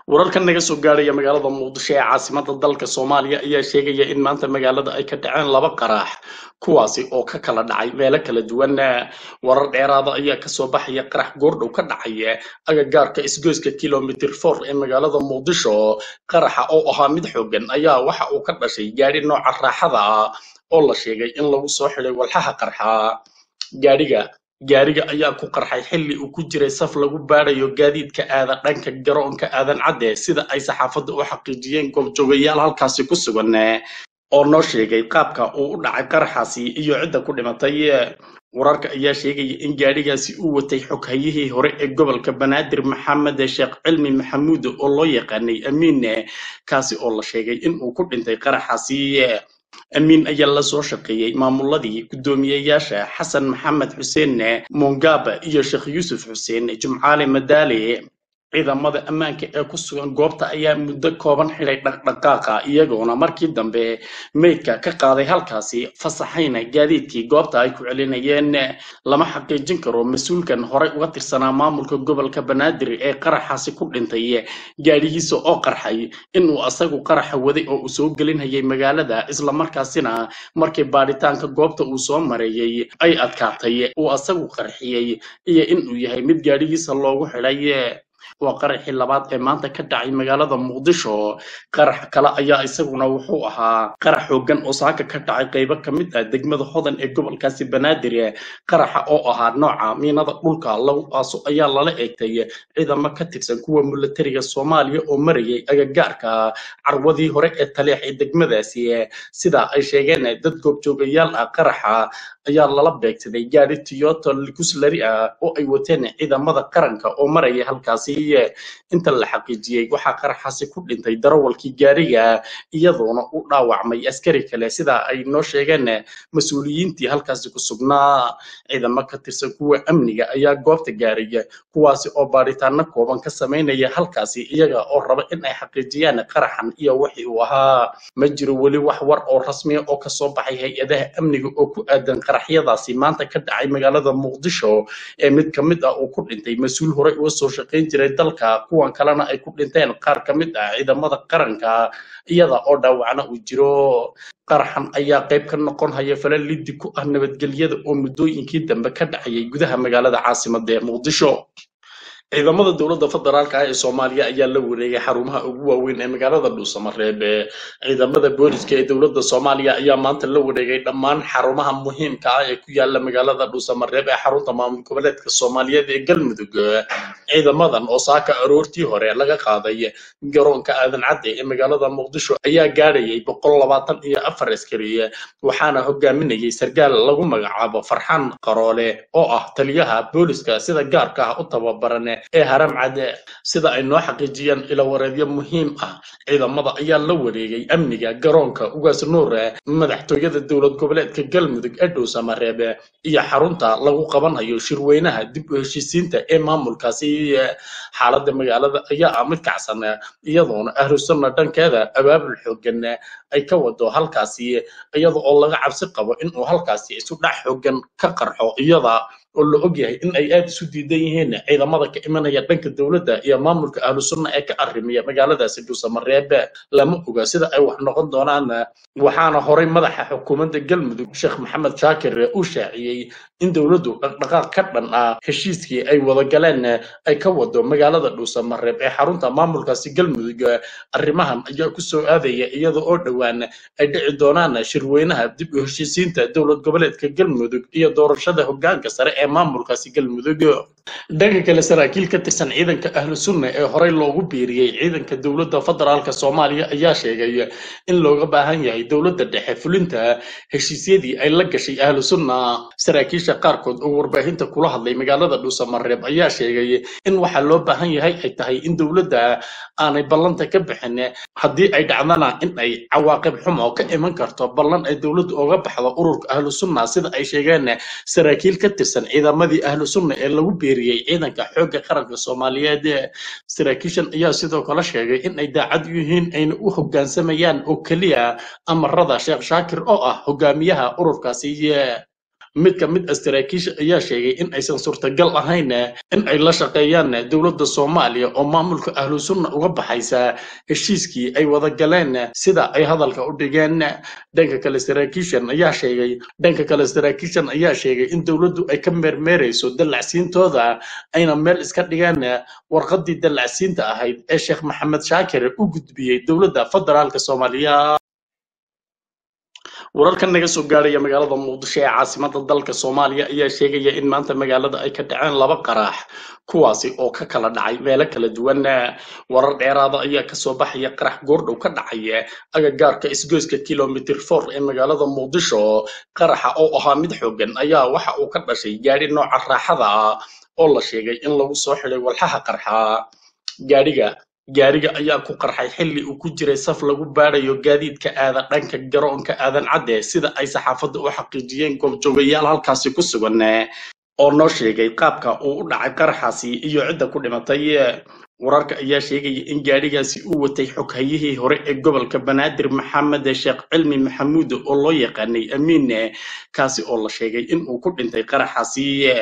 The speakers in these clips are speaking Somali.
wararkan naga soo gaadhaya magaalada muqdisho ee caasimada dalka soomaaliya ayaa sheegaya in maanta magaalada ay ka dhaceen laba qaraax kuwaasi oo ka kala dhacay meelo kala duwan warar dheeraada ayaa kasoo baxaya qarax goordhow ka dhacay agagaarka isgoyska kilomitr for ee magaalada muqdisho qaraxa oo ahaa mid xoogan ayaa waxa uu ka dhashay gaadhi nooca raaxada ah oo la sheegay in lagu soo xidhay walxaha qarxa gaadhiga gaariga ayaa ku qarxay xilli uu ku jiray saf lagu baadhayo gaadiidka aadan dhanka garoonka aadan cadde sida ay saxaafadda u xaqiijiyeen goobjoogayaal halkaasi ku sugan oo noo sheegay qaabka uu u dhacay qaraxaasi iyo cidda ku dhimatay wararka ayaa sheegaya in gaadhigaasi uu watay xoghayihii hore ee gobolka banaadir maxamed sheekh cilmi maxamuud oo loo yaqaanay amiin kaasi oo la sheegay in uu ku dhintay qaraxaasi amiin ayaa la soo shaqeeyey maamuladii guddoomiyeyaasha xasan maxamed xuseen mongaba iyo sheekh yuusuf xuseen jumcaale madaale ciidamada ammaanka ee ku sugan goobta ayaa muddo kooban xidhay dhaqdhaqaaqa iyagoona markii dambe meydka ka qaaday halkaasi fasaxayna gaadiidkii goobta ay ku celinayeen lama xaqiijin karo mas-uulkan horey uga tirsanaa maamulka gobolka banaadir ee qaraxaasi ku dhintay gaadhigiisa oo qarxay inuu asagu qaraxa waday oo uu soo gelinhayay magaalada islamarkaasina markii baadhitaanka goobta uu soo mareeyey ay adkaatay uu asagu qarxiyey iyo inuu yahay mid gaadhigiisa loogu xidhay waa qaraxii labaad ee maanta ka dhacay magaalada muqdisho qarax kale ayaa isaguna wuxuu ahaa qarax xoogan oo saaka ka dhacay qaybo ka mid ah degmada hodan ee gobolkaasi banaadir qaraxa oo ahaa nooca miinada dhulka lagu aaso ayaa lala eegtay ciidamo ka tirsan kuwa milatariga soomaaliya oo marayay agagaarka carwadii hore ee taleex ee degmadaasi sida ay sheegeen dad goobjoogayaal ah qaraxa ayaa lala beegsaday gaari toyota likuslari ah oo ay wateen ciidamada qaranka oo maraya halkaasi inta la xaqiijiyey waxaa qaraxaasi ku dhintay darawalkii gaariga iyadoona u dhaawacmay askari kale sida ay noo sheegeen mas-uuliyiintii halkaasi ku sugnaa ciidamo ka tirsan kuwa amniga ayaa goobta gaaray kuwaasi oo baadhitaano kooban ka samaynaya halkaasi iyaga oo raba in ay xaqiijiyaan qaraxan iyo wixii uu ahaa ma jiro weli wax war oo rasmiya oo kasoo baxay hay-adaha amniga oo ku aadan qaraxyadaasi maanta ka dhacay magaalada muqdisho ee mid ka mid ah uu ku dhintay mas-uul horey uga soo shaqayn jiray dalka kuwan kalena ay ku dhinteen qaar ka mid ah ciidamada qaranka iyada oo dhaawacna uu jiro qaraxan ayaa qayb ka noqon haya fala liddi ku ah nabadgelyada oo muddooyinkii dambe ka dhacayay gudaha magaalada caasimada ee muqdisho ciidamada dowladda federaalka ah ee soomaaliya ayaa la wareegay xarumaha ugu waaweyn ee magaalada dhuusamareeb ciidamada booliska ee dowladda soomaaliya ayaa maanta la wareegay dhammaan xarumaha muhiimka ah ee ku yaala magaalada dhuusamareeb ee xarunta maamul goboleedka soomaaliyeed ee galmudug ciidamadan oo saaka aroortii hore laga qaaday garoonka aadan cadde ee magaalada muqdisho ayaa gaadhayay boqol labaatan iyo afar askari waxaana hogaaminayay sarkaal lagu magacaabo farxaan qaroole oo ah taliyaha booliska sida gaarka ah u tababaran ee haram cadde sida ay noo xaqiijiyeen ilawareedyo muhiim ah ciidamada ayaa la wareegay amniga garoonka ugaas nuur madaxtooyada dowlad goboleedka galmudug ee dhuusamareeb iyo xarunta lagu qabanhayo shirweynaha dib u heshiisiinta ee maamulkaasi xaaladda magaalada ayaa ah mid kacsan iyadoona ahlusunna dhankeeda abaabul xoogan ay ka wado halkaasi iyada oo laga cabsi qabo inuu halkaasi isu dhac xoogan ka qarxo iyada oo la ogyahay in ay aada isu diidan yihiin ciidamada ka imanaya dhanka dowladda iyo maamulka ahlu sunna ee ka arrimaya magaaladaasi dhuusamareeb lama oga sida ay wax noqon doonaan waxaana horay madaxa xukuumadda galmudug sheekh maxamed shaakir uu shaaciyey in dowladdu dhaqdhaqaaq ka dhan ah heshiiskii ay wada galeen ay ka wado magaalada dhuusamareeb ee xarunta maamulkaasi galmudug arrimahan ayaa ku soo aadaya iyada oo dhowaan ay dhici doonaan shirweynaha dib u heshiisiinta dowlad goboleedka galmudug iyo doorashada hoggaanka sare ee maamulkaasi galmudug dhanka kale saraakiil ka tirsan ciidanka ahlu sunna ee horey loogu biiriyey ciidanka dowladda federaalka soomaaliya ayaa sheegay in looga baahan yahay dowladda dhexe fulinta heshiisyadii ay la gashay ahlu sunna saraakiisha qaarkood oo warbaahinta kula hadlay magaalada dhuusamareeb ayaa sheegay in waxaa loo baahan yahay ay tahay in dowladda aanay ballanta ka bixin haddii ay dhacdana in ay cawaaqib xumo ka iman karto ballan ay dowladdu oga baxdo ururka ahlu sunna sida ay sheegeen saraakiil ka tirsan ciidamadii ahlu sunna ee lagu biiriyey ciidanka xoogga qaranka soomaaliyeed saraakiishan ayaa sidoo kale sheegay in ay daacad u yihiin ayna u hoggaansamayaan oo keliya amarada sheekh shaakir oo ah hogaamiyaha ururkaasi mid ka mid ah saraakiisha ayaa sheegay in aysan suurtagal ahayn in ay la shaqeeyaan dowladda soomaaliya oo maamulka ahlu sunna uga baxaysa heshiiskii ay wada galeen sida ay hadalka u dhigeen dhanka kale saraakiishan ayaa sheegay dhanka kale saraakiishan ayaa sheegay in dowladdu ay ka meermeerayso dallacsiintooda ayna meel iska dhigeen warqadii dallacsiinta ahayd ee sheekh maxamed shaakir u gudbiyey dowladda federaalka soomaaliya wararka naga soo gaaraya magaalada muqdisho ee caasimada dalka soomaaliya ayaa sheegaya in maanta magaalada ay ka dhaceen laba qaraax kuwaasi oo ka kala dhacay meelo kala duwan warar dheeraada ayaa kasoo baxaya qarax goordhow ka dhacay agagaarka isgoyska kilomitr for ee magaalada muqdisho qaraxa oo ahaa mid xoogan ayaa waxa uu ka dhashay gaadhi nooca raaxada ah oo la sheegay in lagu soo xidhay walxaha qarxa gaadhiga gaariga ayaa ku qarxay xilli uu ku jiray saf lagu baadhayo gaadiidka aadan dhanka garoonka aadan cadde sida ay saxaafadda u xaqiijiyeen goobjoogayaal halkaasi ku sugan oo noo sheegay qaabka uu u dhacay qaraxaasi iyo cidda ku dhimatay wararka ayaa sheegaya in gaadhigaasi uu watay xoghayihii hore ee gobolka banaadir maxamed sheekh cilmi maxamuud oo loo yaqaanay amiin kaasi oo la sheegay in uu ku dhintay qaraxaasi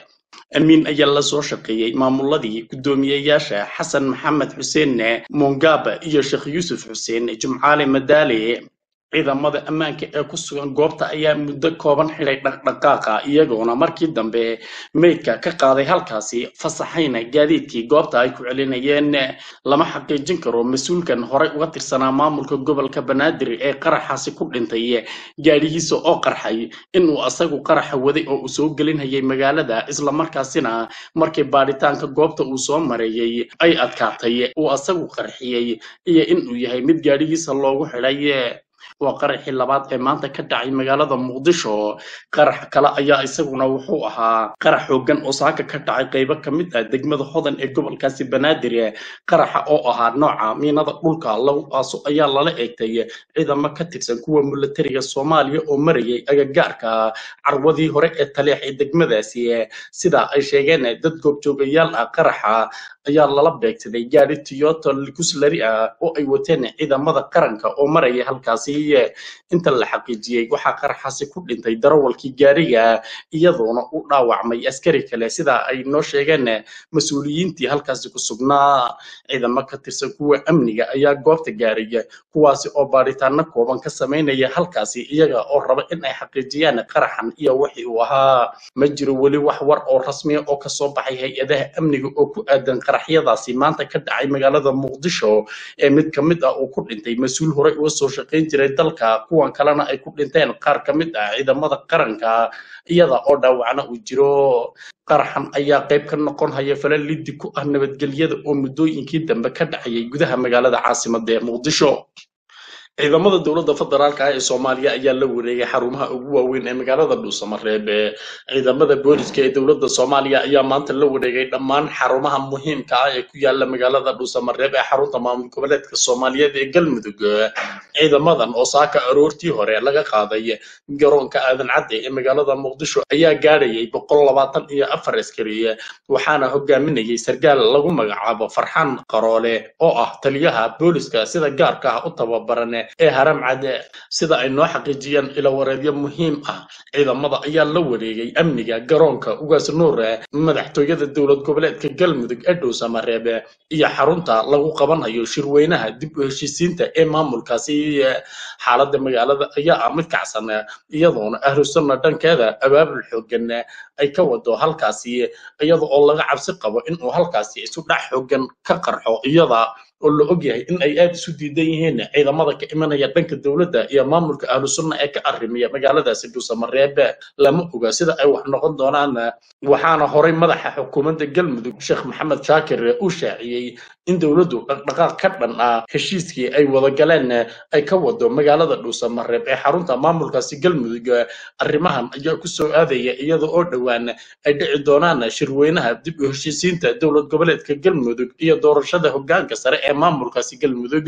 amiin ayaa la soo shaqeeyey maamuladii guddoomiyeyaasha xasan maxamed xuseen mongaba iyo sheekh yuusuf xuseen jumcaale madaale ciidamada ammaanka ee ku sugan goobta ayaa muddo kooban xidhay dhaqdhaqaaqa iyagoona markii dambe meydka ka qaaday halkaasi fasaxayna gaadiidkii goobta ay ku celinayeen lama xaqiijin karo mas-uulkan horey uga tirsanaa maamulka gobolka banaadir ee qaraxaasi ku dhintay gaadhigiisa oo qarxay inuu asagu qaraxa waday oo uu soo gelinhayay magaalada islamarkaasina markii baadhitaanka goobta uu soo mareeyey ay adkaatay uu asagu qarxiyey iyo inuu yahay mid gaadhigiisa loogu xidhay waa qaraxii labaad ee maanta ka dhacay magaalada muqdisho qarax kale ayaa isaguna wuxuu ahaa qarax xoogan oo saaka ka dhacay qaybo ka mid ah degmada hodan ee gobolkaasi banaadir qaraxa oo ahaa nooca miinada dhulka lagu aaso ayaa lala eegtay ciidamo ka tirsan kuwa milatariga soomaaliya oo marayay agagaarka carwadii hore ee taleex ee degmadaasi sida ay sheegeen dad goobjoogayaal ah qaraxa ayaa lala beegsaday gaari toyota likuslari ah oo ay wateen ciidamada qaranka oo maraya halkaasi inta la xaqiijiyey waxaa qaraxaasi ku dhintay darawalkii gaariga iyadoona u dhaawacmay askari kale sida ay noo sheegeen mas-uuliyiintii halkaasi ku sugnaa ciidamo ka tirsan kuwa amniga ayaa goobta gaaraya kuwaasi oo baadhitaano kooban ka samaynaya halkaasi iyaga oo raba in ay xaqiijiyaan qaraxan iyo wixii uu ahaa ma jiro weli wax war oo rasmiya oo kasoo baxay hay-adaha amniga oo ku aadan qaraxyadaasi maanta ka dhacay magaalada muqdisho ee mid ka mid ah uu ku dhintay mas-uul horey uga soo shaqayn jiray dalka kuwan kalena ay ku dhinteen qaar ka mid ah ciidamada qaranka iyada oo dhaawacna uu jiro qaraxan ayaa qayb ka noqon haya fala liddi ku ah nabadgelyada oo muddooyinkii dambe ka dhacayay gudaha magaalada caasimada ee muqdisho ciidamada dowladda federaalka ah ee soomaaliya ayaa la wareegay xarumaha ugu waaweyn ee magaalada dhuusamareeb ciidamada booliska ee dowladda soomaaliya ayaa maanta la wareegay dhammaan xarumaha muhiimka ah ee ku yaala magaalada dhuusamareeb ee xarunta maamul goboleedka soomaaliyeed ee galmudug ciidamadan oo saaka aroortii hore laga qaaday garoonka aadan cadde ee magaalada muqdisho ayaa gaadhayay boqol labaatan iyo afar askari waxaana hogaaminayay sargaal lagu magacaabo farxaan qaroole oo ah taliyaha booliska sida gaarka ah u tababaran ee haram cade sida ay noo xaqiijiyeen ilawareedyo muhiim ah ciidamada ayaa la wareegay amniga garoonka ugaas nuure madaxtooyada dowlad goboleedka galmudug ee dhuusamareeb iyo xarunta lagu qabanayo shirweynaha dib u heshiisiinta ee maamulkaasi xaaladda magaalada ayaa ah mid kacsan iyadoona ahlusunna dhankeeda abaabul xoogan ay ka wado halkaasi iyada oo laga cabsi qabo inuu halkaasi isu dhac xoogan ka qarxo iyada oo la ogyahay in ay aada isu diidan yihiin ciidamada ka imanaya dhanka dowladda iyo maamulka ahlu sunna ee ka arrimaya magaaladaasi dhuusamareeb lama oga sida ay wax noqon doonaan waxaana horay madaxa xukuumadda galmudug sheekh maxamed shaakir uu shaaciyey in dowladdu dhaqdhaqaaq ka dhan ah heshiiskii ay wada galeen ay ka wado magaalada dhuusamareeb ee xarunta maamulkaasi galmudug arrimahan ayaa ku soo aadaya iyada oo dhowaan ay dhici doonaan shirweynaha dib u heshiisiinta dowlad goboleedka galmudug iyo doorashada hoggaanka sare ee maamulkaasi galmudug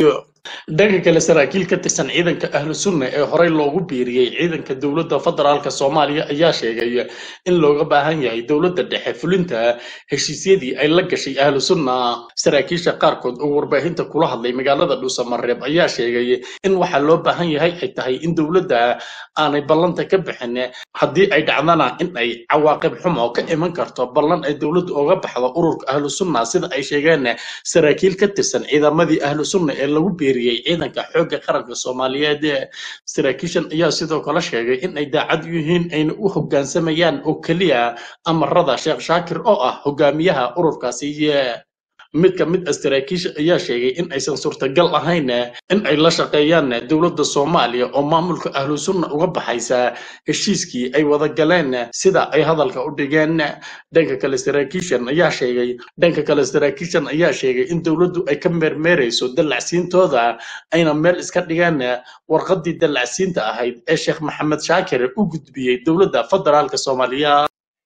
dhanka kale saraakiil ka tirsan ciidanka ahlu sunna ee horey loogu biiriyey ciidanka dowladda federaalk soomaaliya ayaa sheegay in looga baahan yahay dowladda dhexe fulinta heshiisyadii ay la gashay ahlu sunna saraakiisha qaarkood oo warbaahinta kula hadlay magaalada dhuusamareeb ayaa sheegay in waxaa loo baahan yahay ay tahay in dowladda aanay ballanta ka bixin haddii ay dhacdana in ay cawaaqib xumo ka iman karto ballan ay dowladdu oga baxdo ururka ahlu sunna sida ay sheegeen saraakiil ka tirsan ciidamadii ahlu sunna ee lagu biiriyey ciidanka xoogga qaranka soomaaliyeed saraakiishan ayaa sidoo kale sheegay in ay daacad yihiin ayna u hoggaansamayaan oo keliya amarada sheekh shaakir oo ah hogaamiyaha ururkaasi mid ka mid ah saraakiisha ayaa sheegay in aysan suurtagal ahayn in ay la shaqeeyaan dowladda soomaaliya oo maamulka ahlu sunna uga baxaysa heshiiskii ay wada galeen sida ay hadalka u dhigeen dhanka kale saraakiishan ayaa sheegay dhanka kale saraakiishan ayaa sheegay in dowladdu ay ka meermeerayso dallacsiintooda ayna meel iska dhigeen warqaddii dallacsiinta ahayd ee sheekh maxamed shaakir u gudbiyey dowladda federaalka soomaaliya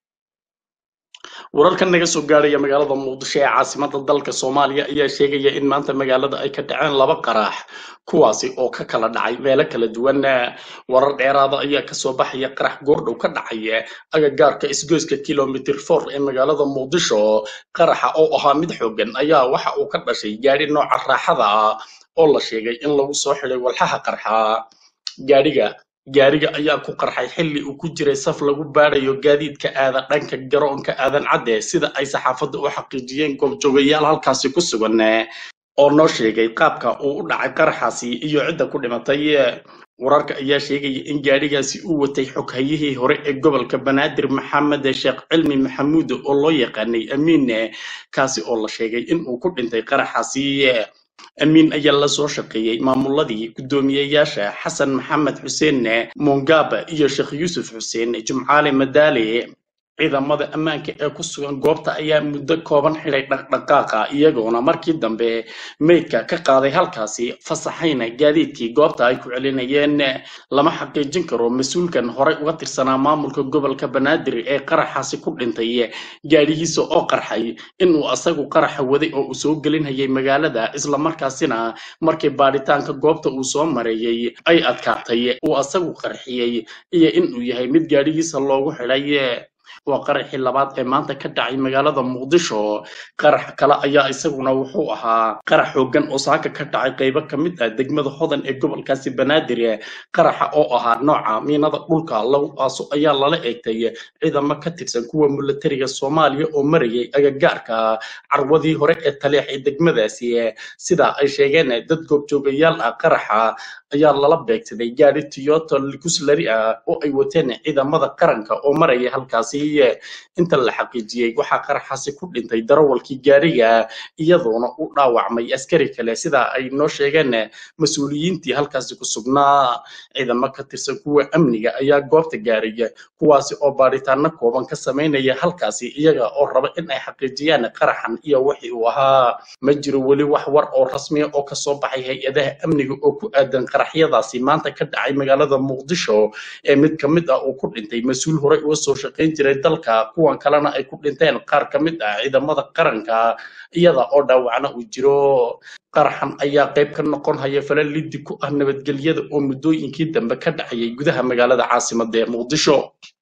wararkan naga soo gaaraya magaalada muqdisho ee caasimada dalka soomaaliya ayaa sheegaya in maanta magaalada ay ka dhaceen laba qaraax kuwaasi oo ka kala dhacay meelo kala duwan warar dheeraada ayaa kasoo baxaya qarax goordhow ka dhacay agagaarka isgoyska kilomitr for ee magaalada muqdisho qaraxa oo ahaa mid xoogan ayaa waxa uu ka dhashay gaadhi nooca raaxada ah oo la sheegay in lagu soo xidhay walxaha qarxa gaadhiga gaariga ayaa ku qarxay xilli uu ku jiray saf lagu baadhayo gaadiidka aada dhanka garoonka aadan cadde sida ay saxaafadda u xaqiijiyeen goobjoogayaal halkaasi ku sugan oo noo sheegay qaabka uu u dhacay qaraxaasi iyo cidda ku dhimatay wararka ayaa sheegaya in gaadhigaasi uu watay xoghayihii hore ee gobolka banaadir maxamed sheekh cilmi maxamuud oo loo yaqaanay amiin kaasi oo la sheegay in uu ku dhintay qaraxaasi amiin ayaa la soo shaqeeyey maamuladii guddoomiyeyaasha xasan maxamed xuseen mongaba iyo sheekh yuusuf xuseen jumcaale madaale ciidamada ammaanka ee ku sugan goobta ayaa muddo kooban xidhay dhaqdhaqaaqa iyagoona markii dambe meydka ka qaaday halkaasi fasaxayna gaadiidkii goobta ay ku celinayeen lama xaqiijin karo mas-uulkan horey uga tirsanaa maamulka gobolka banaadir ee qaraxaasi ku dhintay gaadhigiisa oo qarxay inuu asagu qaraxa waday oo uu soo gelinhayay magaalada islamarkaasina markii baadhitaanka goobta uu soo mareeyey ay adkaatay uu asagu qarxiyey iyo inuu yahay mid gaadhigiisa loogu xidhay waa qaraxii labaad ee maanta ka dhacay magaalada muqdisho qarax kale ayaa isaguna wuxuu ahaa qarax xoogan oo saaka ka dhacay qaybo ka mid ah degmada hodan ee gobolkaasi banaadir qaraxa oo ahaa nooca miinada dhulka lagu aaso ayaa lala eegtay ciidamo ka tirsan kuwa milatariga soomaaliya oo marayay agagaarka carwadii hore ee taleex ee degmadaasi sida ay sheegeen dad goobjoogayaal ah qaraxa ayaa lala beegsaday gaadhi toyota likuslari ah oo ay wateen ciidamada qaranka oo maraya halkaasi inta la xaqiijiyey waxaa qaraxaasi ku dhintay darawalkii gaariga iyadoona u dhaawacmay askari kale sida ay noo sheegeen mas-uuliyiintii halkaasi ku sugnaa ciidamo ka tirsan kuwa amniga ayaa goobta gaaraya kuwaasi oo baadhitaano kooban ka samaynaya halkaasi iyaga oo raba in ay xaqiijiyaan qaraxan iyo wixii uu ahaa ma jiro weli wax war oo rasmiya oo kasoo baxay hay-adaha amniga oo ku aadan qaraxyadaasi maanta ka dhacay magaalada muqdisho ee mid ka mid ah uu ku dhintay mas-uul horey uga soo shaqayn jiray dalka kuwan kalena ay ku dhinteen qaar ka mid ah ciidamada qaranka iyada oo dhaawacna uu jiro qaraxan ayaa qayb ka noqon haya fala liddi ku ah nabadgelyada oo muddooyinkii dambe ka dhacayay gudaha magaalada caasimada ee muqdisho